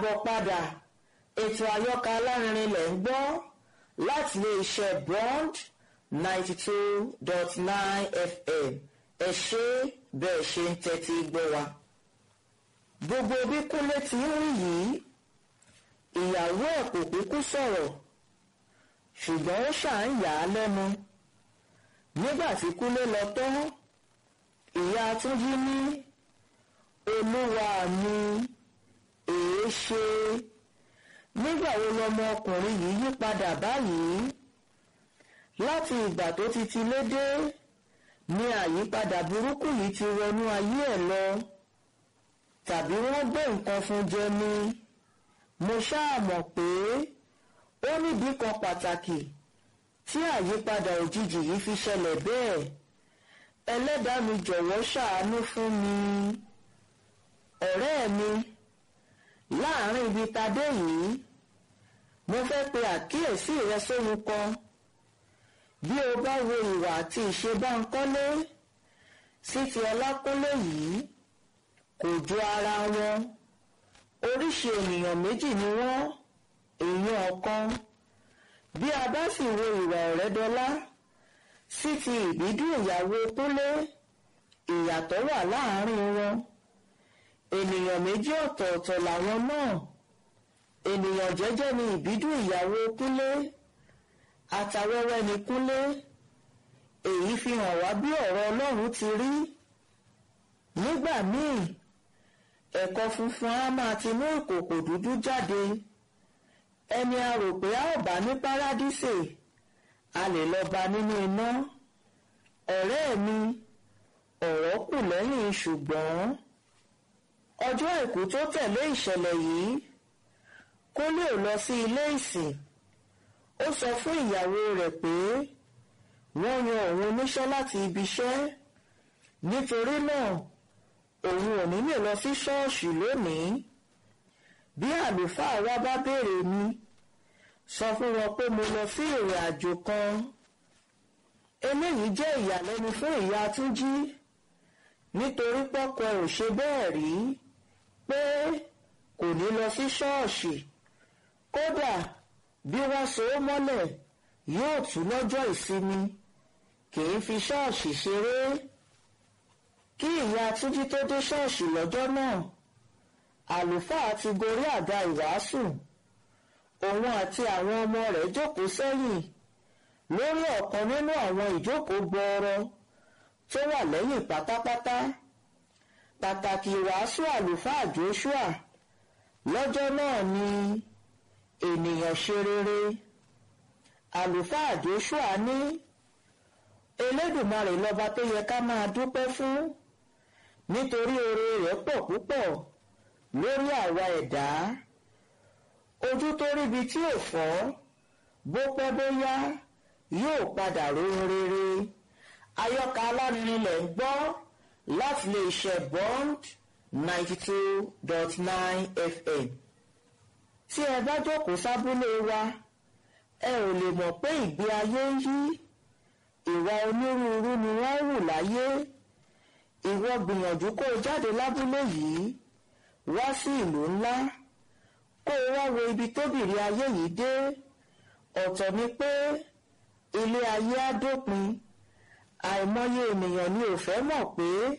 káàbọ̀ padà ètò àyọkà alárinrin lẹ̀ ń gbọ́ láti ilé iṣẹ́ bond ninety two dot nine fm ẹ ṣé bẹ́ẹ̀ ṣe ń tẹ́tí gbọ́ wa. gbogbo bí kúnlé ti ń rí yìí ìyàwó ẹ̀ kò kúkú sọ̀rọ̀ ṣùgbọ́n ó ṣà ń yà á lẹ́nu nígbà tí kúnlé lọ tán ìyá túnjí ní olúwa mi èé ṣe nígbà wo lọmọ ọkùnrin yìí yí padà báyìí láti ìgbà tó ti ti lédè ni àyípadà burúkú yìí ti wọnú ayé ẹ̀ lọ tàbí wọ́n gbé nǹkan fún jẹ ni mo ṣáà mọ̀ pé ó níbi kan pàtàkì tí àyípadà òjijì yìí fi ṣẹlẹ̀ bẹ́ẹ̀ ẹlẹ́dàá mi jọ̀wọ́ ṣàánú fún mi ọ̀rẹ́ mi láàrin ibi tadé yìí mo fẹ́ pe àkíyèsí rẹ sóhun kan bí o bá wo ìwà àti ìṣe Bánkọ́lé sí ti Ọlákúnlé yìí kò jọ ara wọn oríṣi ènìyàn méjì ni wọ́n èèyàn ọ̀kan bí a bá sì wo ìwà Ọ̀rẹ́dọlá sí ti ìbídùn ìyàwó Kúnlé ìyàtọ̀ wà láàárín wọn ènìyàn méjì ọ̀tọ̀ọ̀tọ̀ làwọn náà ènìyàn jẹ́jẹ́ ni ìbídùn ìyàwó Kúnlé àtàwẹ́wẹ́ ni Kúnlé èyí fi hàn wá bí ọ̀rọ̀ Ọlọ́run ti rí nígbà míì ẹ̀kọ funfun á máa ti mú ìkòkò dúdú jáde ẹni a rò pé a ò bá ní párádísè a lè lọ bá nínú iná ọ̀rẹ́ mi ọ̀rọ̀ kù lẹ́yìn ṣùgbọ́n ọjọ́ àìkú tó tẹ̀lé ìṣẹ̀lẹ̀ yìí Kúnlé ò lọ sí ilé ìsìn ó sọ fún ìyàwó rẹ̀ pé wọ́n yan òun oníṣẹ́ láti ibi iṣẹ́ nítorí náà òun ò ní lè lọ sí ṣọ́ọ̀ṣì lónìí bí àlùfáà wa bá béèrè mi sọ fún wọn pé mo lọ sí ìrìn àjò kan eléyìí jẹ́ ìyàlẹ́nu fún ìyá Túnjí nítorí pọ́kọ ò ṣe bẹ́ẹ̀ rí pé kò ní lọ sí ṣọ́ọ̀ṣì kódà bí wọ́n so ó mọ́lẹ̀ yóò tú lọ́jọ́ ìsinmi kì í fi ṣọ́ọ̀ṣì ṣeré kí ìyá Túnjí tó dé ṣọ́ọ̀ṣì lọ́jọ́ náà àlùfáà ti gorí àga ìwàásù òun àti àwọn ọmọ rẹ̀ jókòó sẹ́yìn lórí ọ̀kan nínú àwọn ìjókòó gbọọrọ tó wà lẹ́yìn pátápátá pàtàkì ìwàásù àlùfáà Joshua lọ́jọ́ náà ni ènìyàn ṣe rere àlùfáà Joshua ní Elédùmarè lọ́ba tó yẹ ká máa dúpẹ́ fún nítorí oore rẹ̀ pọ̀ púpọ̀ lórí àwa ẹ̀dá ojú tó ríbi tí ò fọ́ bó pẹ́ bóyá yóò padà rohun rere àyọkà alárinrin lẹ̀ ń gbọ́ láti lè ṣe bond ninety two dot nine fm tí ẹ bá jókòó sábúlé wa ẹ ò lè mọ̀ pé ìgbé ayé ń yí ìwà onírúurú ni wọ́n hù láyé ìwọ gbìyànjú kó o jáde lábúlé yìí wá sí ìlú ńlá kó o wá wo ibi tóbìrí ayé yìí dé ọ̀tọ̀ ni pé ilé ayé á dópin àìmọye ènìyàn ni ò fẹ́ mọ̀ pé